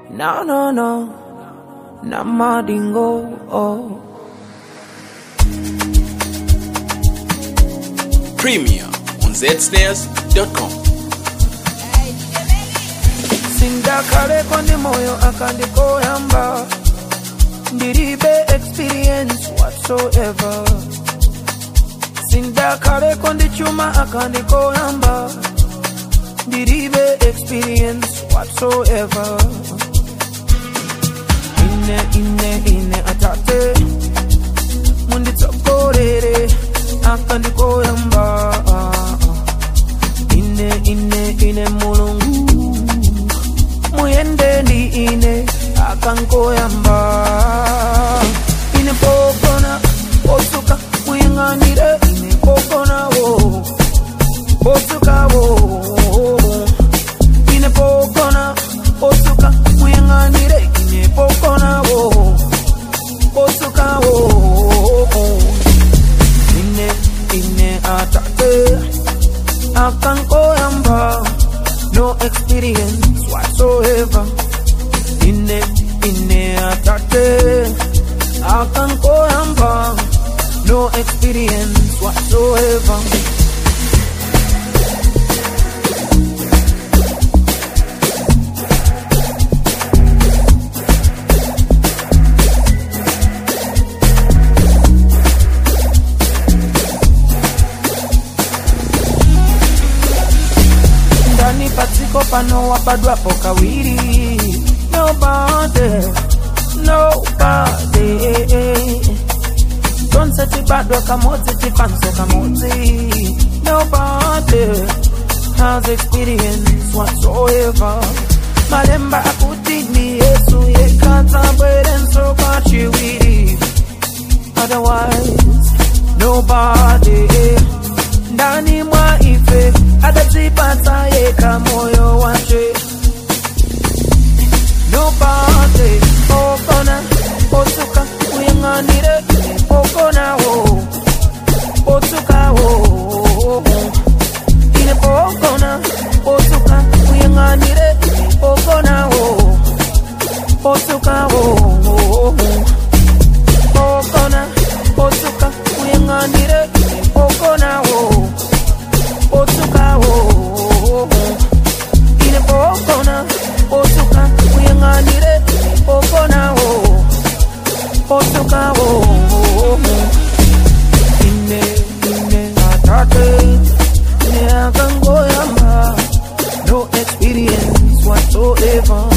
No, no, no. Namadingo. Oh. Premier on zsnares.com. sindakale ndi moyo akandikoyamba ndilibe experience whatsoever sindakale ndi chuma akandikoyamba ndilibe experience whatsoever ine ine ine atate munditsogolere akandikoyamba ine ine ine mulungu muyende ndi ine akankoyamba ine pogona posuka muyang'anire ine pogonawo posukawo ine pogona posuka muyang'anire ine pogonawo posukawo ine ine atate akankoyamba no experience whatsoever ine ine atate akankoyamba no experience whatsoever ndani padziko pano wabadwapo kawiri nobody nobody tonse tibadwa kamodzi tifanso kamodzi nobody has experience whatsoever malemba akuti ni yesu yekatabwerenso kachiwiri otherwise nobody ndani mwa ife atazipata yeka moyo wache nobody okona otuka uyang'anire okonawo otukawo ine pokona otuka uyang'anire okonawo otukawo okona otuka uyang'anire okonawo otukawo ine pokona otuka uyang'anire okonawo otukawo ine ine atate ine akangoyamba no experience whatsoever